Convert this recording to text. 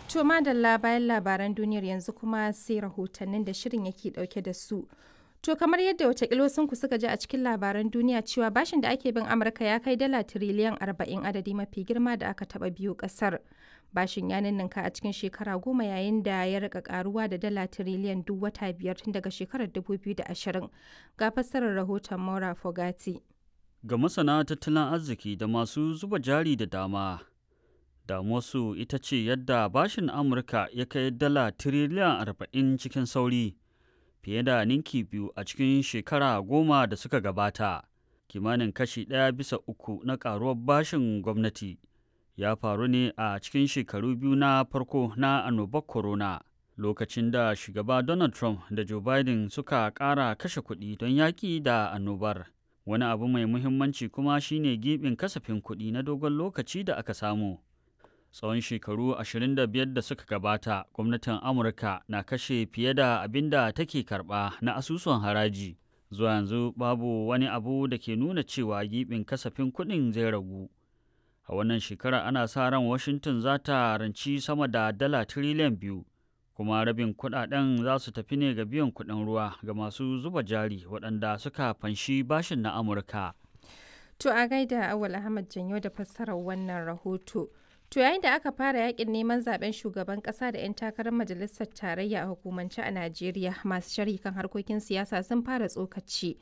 To madalla bayan labaran duniyar yanzu kuma sai rahotannin da shirin yake dauke da su. To kamar yadda watakila sun ku suka ji a cikin labaran duniya cewa bashin da ake bin Amurka ya kai dala tiriliyan 40 adadi mafi girma da aka taba biyu kasar. Bashin ya ninninka a cikin shekara goma yayin da ya rika karuwa da dala tiriliyan duk wata biyar tun daga shekarar 2020. Ga fassarar rahoton Maura Fogati. Ga masana tattalin arziki da masu zuba jari da dama, damuwarsu ita ce yadda bashin Amurka ya kai dala tiriliyan 40 cikin sauri. fiye da ninki biyu a cikin shekara goma da suka gabata kimanin kashi ɗaya bisa uku na ƙaruwar bashin gwamnati ya faru ne a cikin shekaru biyu na farko na annobar corona lokacin da shugaba donald trump da joe biden suka ƙara kashe kuɗi don yaƙi da annobar wani abu mai muhimmanci kuma shine gibin kasafin kuɗi na dogon lokaci da aka samu tsawon shekaru 25 da suka gabata gwamnatin amurka na kashe fiye da abin da take karba na asusun haraji zuwa yanzu babu wani abu da ke nuna cewa gibin kasafin kuɗin zai ragu a wannan shekara ana sa ran washington za ta ranci sama da dala tiriliyan biyu kuma rabin kuɗaɗen za su tafi ne ga biyan kuɗin ruwa ga masu zuba jari waɗanda suka fanshi bashin na amurka To a gaida Awal Ahmad Janyo da fassarar wannan rahoto. To yayin da aka fara yakin neman zaben shugaban kasa da 'yan takarar majalisar tarayya a hukumance a Najeriya masu sharhi kan harkokin siyasa sun fara tsokaci